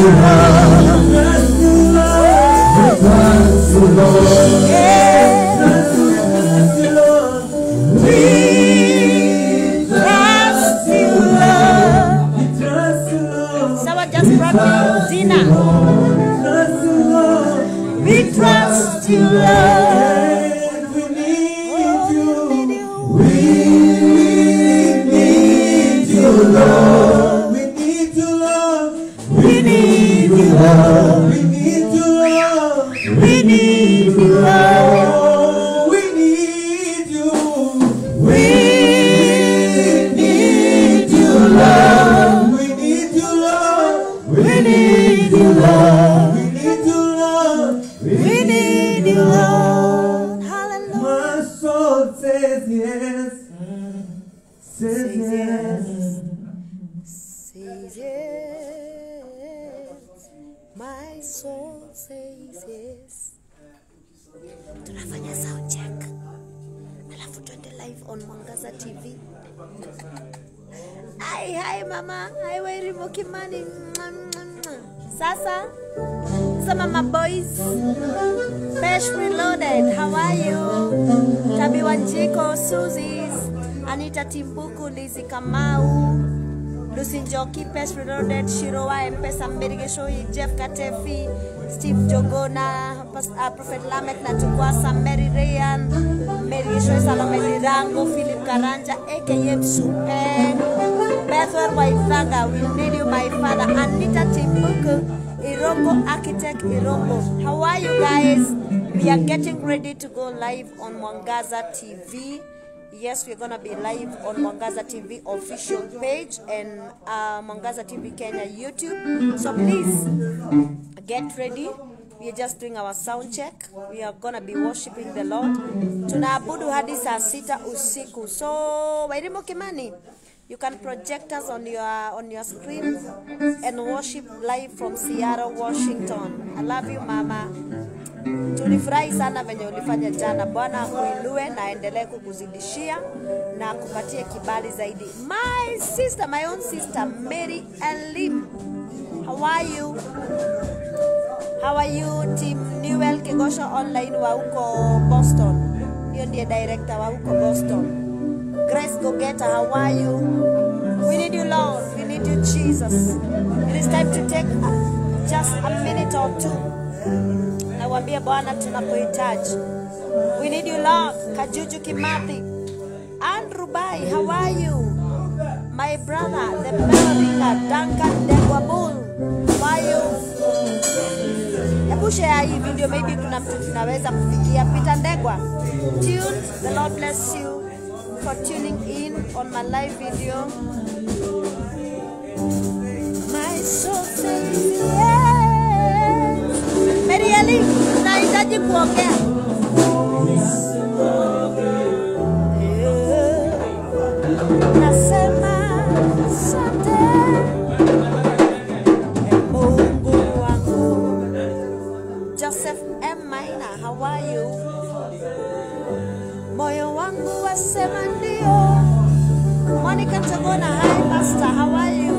Someone just brought me dinner. We trust you, Lord. We need you. We need you, Lord. We need you, Lord. We need you, Lord. We need you, Lord. We need you, Lord. We need you. We need you, Lord. We need you, Lord. We need you, Lord. We need you, Lord. We need you, Lord. Hallelujah. My soul says yes. Says yes. Says yes. My soul says yes. Tunafanya sound check. Alafu tuende live on Mwangaza TV. Hi, hi mama. Hi Wairimu Kimani. Mwah, mwah, mwah. Sasa some of my boys Fresh Reloaded, how are you? Tabi Wanjiko, Susie's, Anita Timbuku, Lizzie Kamau, Lucy Njoki, Fresh Reloaded, Shiroa, Mpesa Mbirigeshoi, Jeff Katefi, Steve Jogona, Pas- uh, Prophet Lamek Natukwasa, Mary Rayan, Mbirigeshoi, Salome Lirango, Philip Karanja, aka Msupen, Bethel Waithaga, we need you, my father, Anita Timbuku, Irongo Architect Irongo. How are you guys? We are getting ready to go live on Mwangaza TV. Yes, we're gonna be live on Mwangaza TV official page and uh, Mwangaza TV Kenya YouTube. So please get ready. We are just doing our sound check. We are gonna be worshiping the Lord. Tunaabudu hadi saa sita usiku. So Wairimu Kimani, you can project us on your on your screen and worship live from Seattle, Washington. I love you mama. Tulifurahi sana venye ulifanya jana. Bwana akuinue na aendelee kukuzidishia na akupatie kibali zaidi. My sister, my own sister Mary Elim. How are you? How are you team Newell Kigosho online wa huko Boston? Hiyo ndiye director wa huko Boston. Grace Gogeta, how are you? We need you, Lord. We need you, Jesus. It is time to take uh, just a minute or two. Nawambia Bwana tunapohitaji. We need you, Lord. Kajuju Kimathi. Andrew Bai, how are you? My brother, the Melringa, Duncan Degwabul. How are you? Hebu share hii video, maybe kuna mtu tunaweza kufikia. Peter Ndegwa, tuned. The Lord bless you for tuning in on my live video. My soul says yes. Mary Eli, tunahitaji kuongea. Nasema asante Mungu wangu. Joseph M. Maina, how are you? Moyo wangu wasema ndio. Monica Tagona, hi pastor, how are you?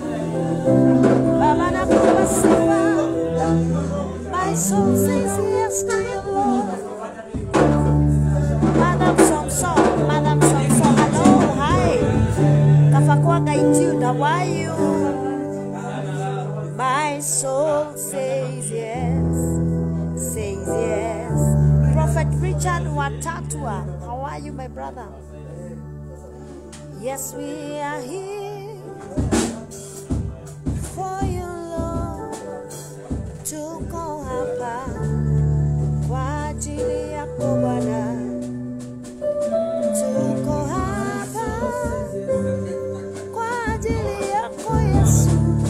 Baba nakupa sifa. My soul says yes to you, Lord. Madam Somson, Madam Somson, hello, hi. Kafakwaga Jude, how are you? My soul says yes, says yes. Prophet Richard Watatua, how are you, my brother? Yes, we are here for you, Lord. Tuko hapa kwa ajili yako Bwana. Tuko hapa kwa ajili yako Yesu.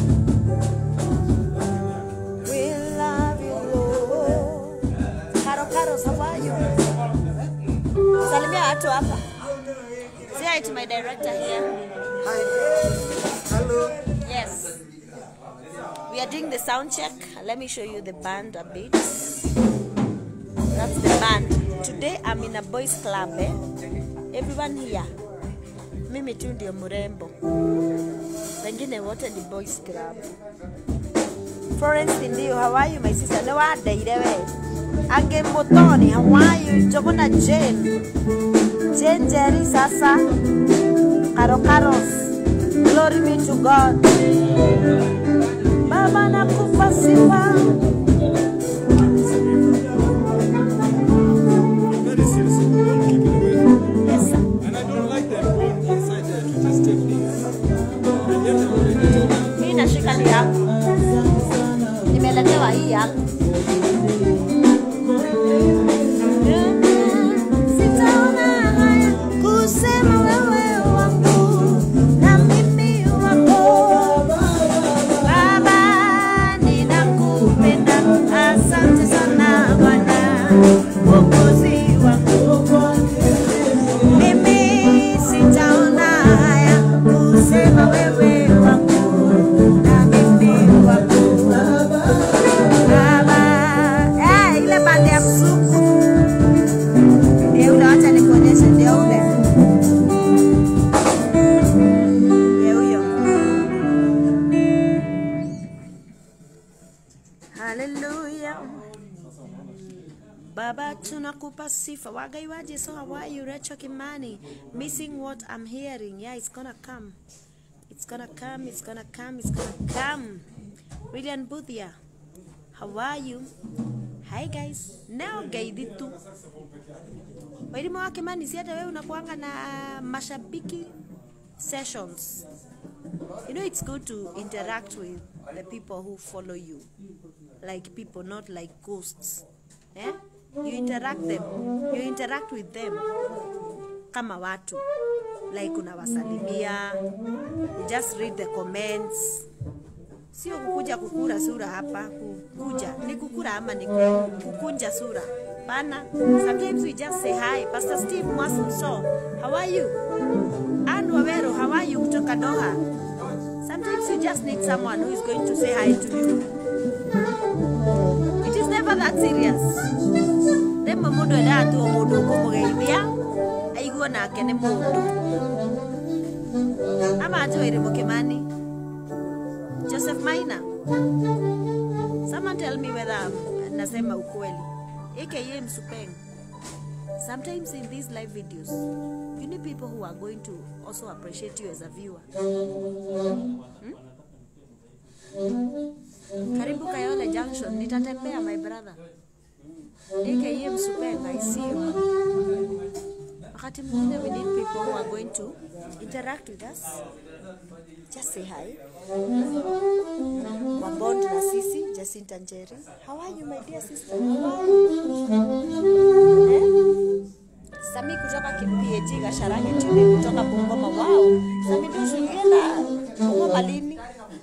We love you, Lord. Karo Karo, how are you? Salimia watu hapa. Say hi to my director here. Hello. Yes. We are doing the sound check. Let me show you the band a bit. That's the band. Today I'm in a boys club. Eh? Everyone here. Mimi tu ndio mrembo. Wengine wote ni boys club. Florence Tindio, how are you, my sister? No, I daire we. Age Motoni, how are you? Jogona Jane. Jane Jerry Sasa. Karo Karos. Glory be to God. Baba nakupa sifa. Very serious. Don't keep it away. Yes, sir. And I don't like them going inside there to just take things. And yet I already told them. Mimi nashika ni yangu. Nimeletewa hii yangu. Sitaona haya kusema wewe wangu na mimi wako. Baba, ninakupenda. Asante sana Bwana, Mwokozi wangu. Mimi sitaona haya kusema wewe wangu na mimi wako. Baba, eh, ile pande ya msuku ndio ule, wacha nikuonyeshe, ndio ule, ndio huyo. Haleluya. Baba, tunakupa sifa. Wagaiwaji, so how are you? Rachel Kimani, missing what I'm hearing. Yeah, it's gonna come. It's gonna come, it's gonna come, it's gonna come. William Budhia, how are you? Hi guys, now gaidi tu. Wairimu wa Kimani, si hata wewe unakuanga na mashabiki sessions. You know it's good to interact with the people who follow you. Like people, not like ghosts. Eh? You interact them. You interact with them kama watu. Like unawasalimia. You just read the comments. Sio kukuja kukura sura hapa, kukuja. Ni kukura ama ni kukunja sura. Pana. Sometimes we just say hi. Pastor Steve Mwasimso, how are you? Ann Wawero, how are you kutoka Doha? Sometimes you just need someone who is going to say hi to you. It is never that serious. Rĩmwe mũndũ endaga tu o mũndũ ũkũmũgeithia aigua nake nĩ mũndũ ama Joel Mukimani Joseph Maina someone tell me whether I'm- nasema ukweli aka Msupeng sometimes in these live videos you need people who are going to also appreciate you as a viewer karibu Kayole Junction, nitatembea my brother. AKA Msupeng, I see you. Wakati mwingine we need people who are going to interact with us. Just say hi. Wabond na sisi, Jacinta Njeri. How are you my dear sister? How are you? Eh? Sami kutoka PAG Gasharange Tune kutoka Bungoma. Wow. Sami ndio ulienda Bungoma lini?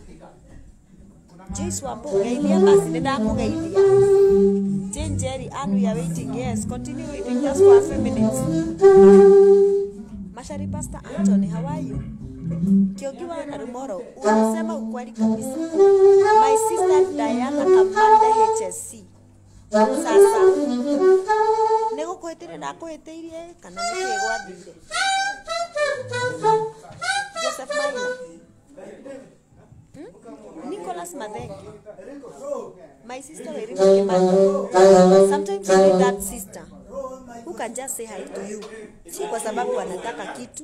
Joyce Wambo, geithia basi nĩndakũgeithia. Jane Jerry, Ann, we are waiting. Yes, continue waiting just for a few minutes. Mashari Pastor Anthony, how are you? Kiogiwa na Rumoro, unasema ukweli kabisa. My sister Diana Kamande HSC. Sasa nĩgũkwĩtĩre ndakwĩtĩirie kana nĩkĩĩ gwathire? Joseph Maina. Nicholas Madenge. My sister Werimu Kimani. Sometimes you need that sister who can just say hi to you. Si kwa sababu anataka kitu,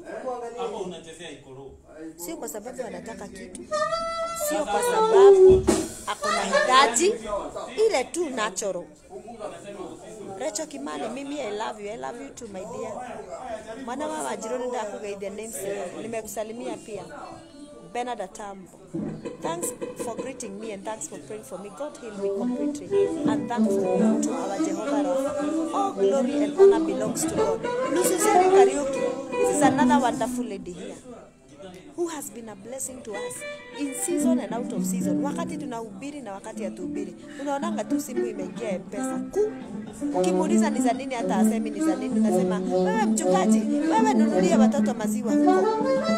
sio kwa sababu anataka kitu, sio kwa sababu ako na hitaji, ile tu natural. Rachel Kimani, mimi I love you, I love you too my dear. Mwana wa Wanjiru ndakugeithia namesake, nimekusalimia pia. Bernard Atambo. Thanks for greeting me and thanks for praying for me. God heal me completely. And thankful to our Jehovah Rapha. All glory and honor belongs to God. Lucy Seri Kariuki. This is another wonderful lady here who has been a blessing to us in season and out of season. Wakati tunahubiri na wakati hatuhubiri, unaonanga tu simu imeingia mpesa ku ukimuuliza ni za nini, hata asemi ni za nini, unasema wewe mchungaji, wewe nunulie watoto maziwa huko.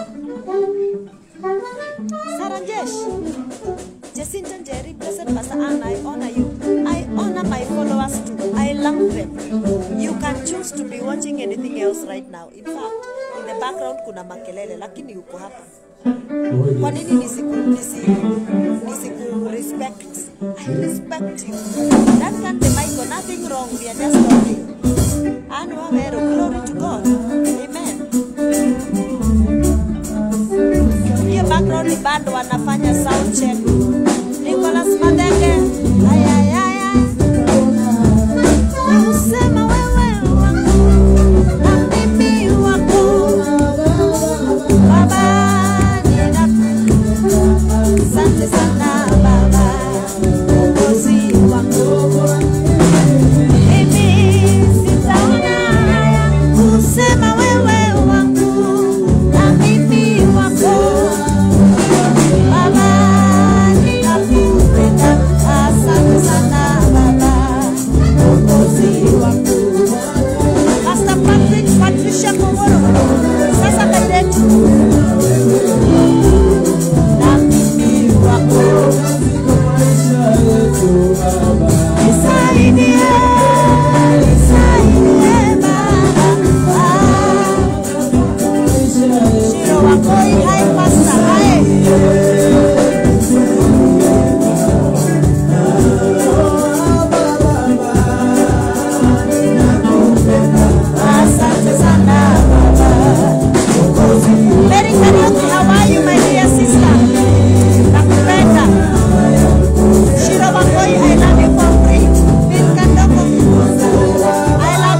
Sarajesh, Jacinta Njeri, blessed Pastor Anna, I honor you. I honor my followers too. I love them. You can choose to be watching anything else right now. In fact, in the background kuna makelele, lakini uko hapa. Kwa nini nisiku, nisi, nisiku respect respect you. That can't be Michael, nothing wrong, we are just talking. And Wawero, glory to God. Amen. Hiyo background bado wanafanya sound check. Nicholas Madenge. Ay, ay, ay, ay. Usema wewe wangu na mimi wako. Baba, nina Asante sana Baba, Mwokozi wangu. Mimi sitaona haya kusema wewe wangu na mimi wako. Baba, ninakupenda. Asante sana Baba, Mwokozi wangu. Pastor Patrick, Patricia Koworo, sasa kadetu na mimi wako. Nisaidie, nisaidie Baba. Shiro wako hai pasta hai. Asante sana Baba. Mary Kariuki, how are you my dear sister? Nakupenda. Shiro Wakoi, I love you for free. Bill Kandoko, I love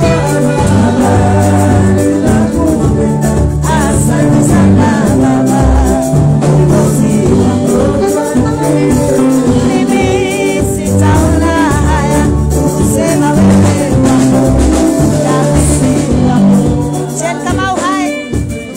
you. Asante sana Baba. Mwokozi wangu. Mimi sitaona haya kusema wewe wako. Nafsi wako. Jen Kamau, hi.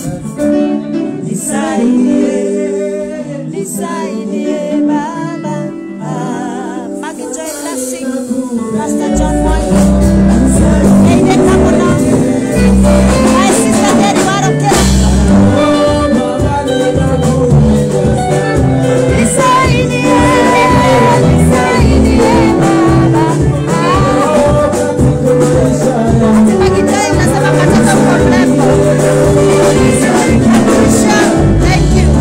Nisaidie, nisaidie Baba. Ah, Maggie Joy Blessing, Pastor John Mwangi, Aide Kamono, my sister Mary Warokera. Nisaidie, nisaidie Baba. Ah, Maggie Joy unasema katoka kwa mrembo. Patricia, thank you.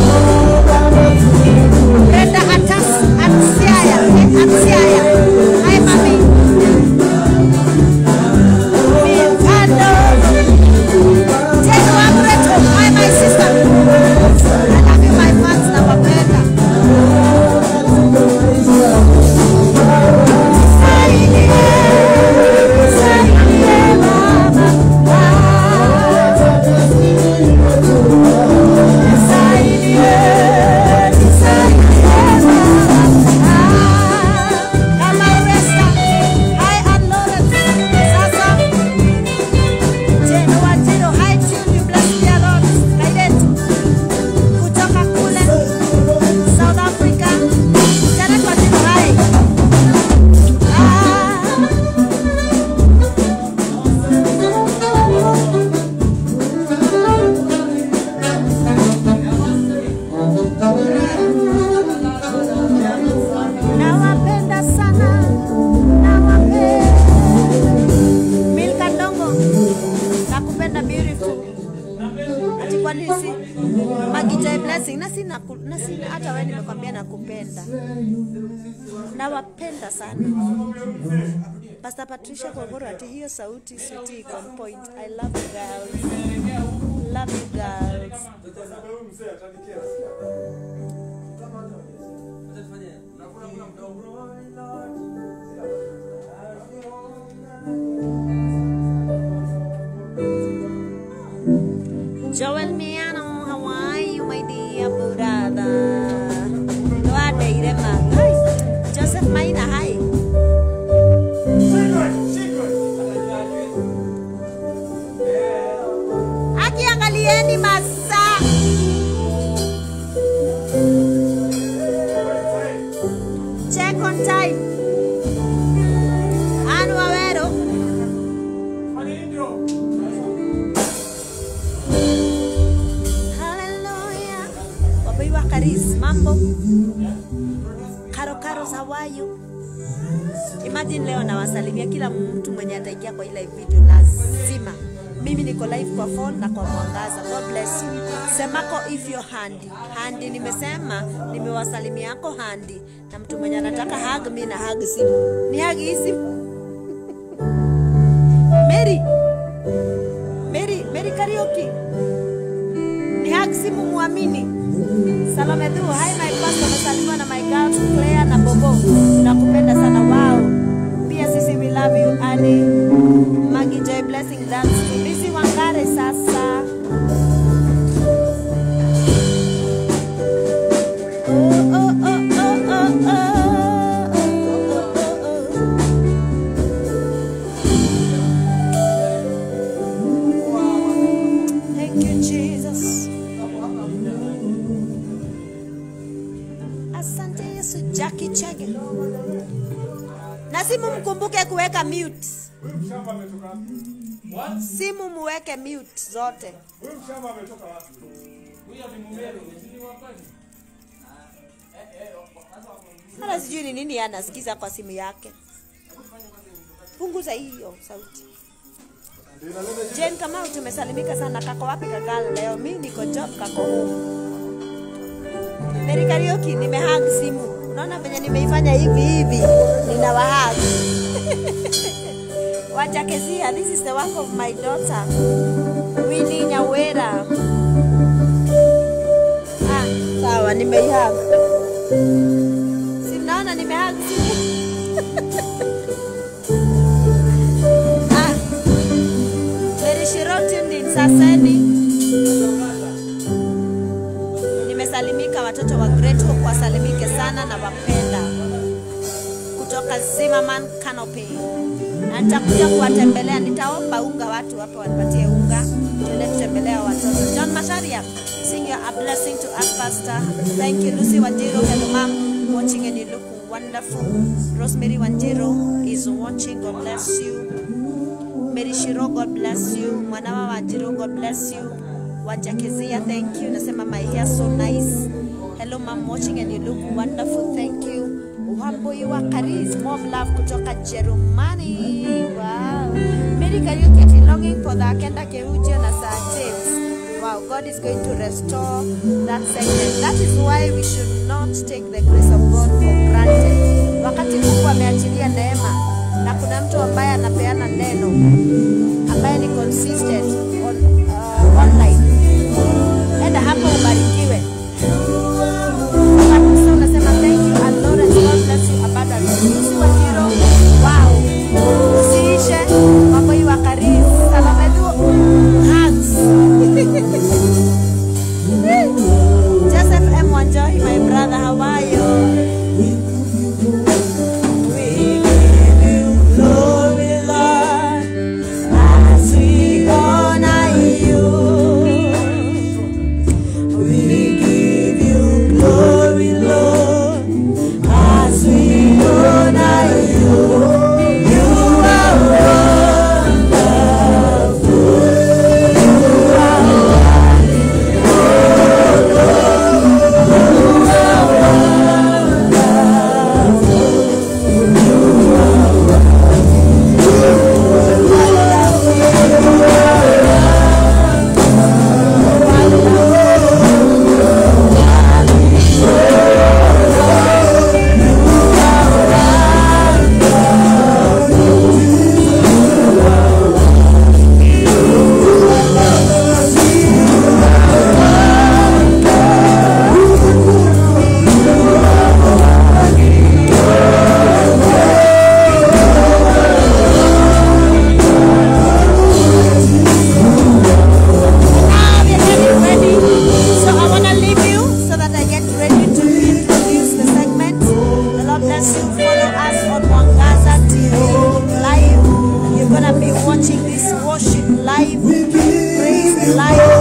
Brenda Atas, Atsiaya, eh, Atsiaya. Hi, mami. Mikando. Tendo Agreto, hi, my sister. I love you, my fans, nawapenda. Nisaidie, nisaidie Baba. Nisaidie, nisaidie Baba. Kama Resta, hi, Ann Lawrence. Sasa, Jeno Wajiro, hi, Tune, you bless me a lot. Kaidet, kutoka kule South Africa. Janet Wajiro, hi. Nawapenda sana, nawapenda. Milka Ndongo, nakupenda beautiful. Ati kwa nini si Magija blessing na sina na sina hata wewe nimekwambia nakupenda. Nawapenda sana. Pastor Patricia Kogoro ati hiyo sauti sweetie iko on point. I love you girls. Love you girls. Joel Miano, how are you, my dear brother? Nwadeire ma. Hi. Joseph Maina, hi. Akiangalieni masaa. Check on time. Anu Awero. Hallelujah. Wapaiwa Karis, mambo. Karo Karo, how are you? Imagine leo nawasalimia kila mtu mwenye ataingia kwa ile video lazima mimi niko live kwa phone na kwa mwangaza god bless you semako if you're handi handi nimesema nimewasalimia yako handi na mtu mwenye anataka hug mi na hug simu ni hug hii simu mary mary mary karaoke ni hug simu muamini salome tu hi my pastor umesalimiwa na my girls claire na bobo nakupenda sana wao pia sisi we love you ani Maggie Joy Blessing Dance to Lizzy Wangare sasa. Oh, oh, oh, oh, oh, oh, oh, oh, oh, oh. Thank you, Jesus. Asante Yesu, Jackie Chege. Na simu mkumbuke kuweka mute. Huyu mshamba ametoka wapi? Simu muweke mute zote. Huyu mshamba ametoka wapi? Hata sijui ni nini anasikiza kwa simu yake. Punguza hiyo sauti. Jane Kamau, tumesalimika sana. Kako wapi kakal leo? Mi niko job, kako home. Mary Karaoke, nimehag simu. Unaona venye nimeifanya hivi hivi, ninawahag Wajakezia, this is the work of my daughter Winnie Nyawera. Ah, sawa, nimeihag. Si mnaona nimehag simu? ah, Mary Shiroti ndi Saseni. Nimesalimika watoto wa Great Hope, wasalimike sana na wapenda kutoka Zimmerman Canopy. Na nitakuja kuwatembelea, nitaomba unga watu hapa wanipatie unga, tuende tutembelea watoto. John Masharia, sing you a blessing to us, Pastor. Thank you, Lucy Wanjiro. Hello, ma'am. Watching and you look wonderful. Rosemary Wanjiro is watching. God bless you. Mary Shiro, God bless you. Mwanawa Wanjiro, God bless you. Wajakezia, thank you. Nasema my hair so nice. Hello, ma'am, watching and you look wonderful. Thank you. Wamboi wa Karis, more love kutoka Jerumani. Wow. Mary Kariuki ati longing for the Akenda Kehujio na Sir James. Wow, God is going to restore that segment. That is why we should not take the grace of God for granted. Wakati Mungu ameachilia neema na kuna mtu ambaye anapeana neno ambaye ni consistent on, uh, online, enda hapo ubarikiwe. Kabisa unasema thank you and Lawrence, God bless you abundantly. Lucy Wanjiro, wow. Usiishe mambo hii wa karibu. Salome tu hugs. Joseph M. Wanjohi, my brother, how are you? We give you glory, Lord, as we honor you. We give you glory, Lord, as we honor you. You are Now we are getting ready. So I want to leave you so that I get ready to introduce the segment. The Lord bless you. Follow us on Mwangaza TV live. You're gonna be watching this worship live, praise live,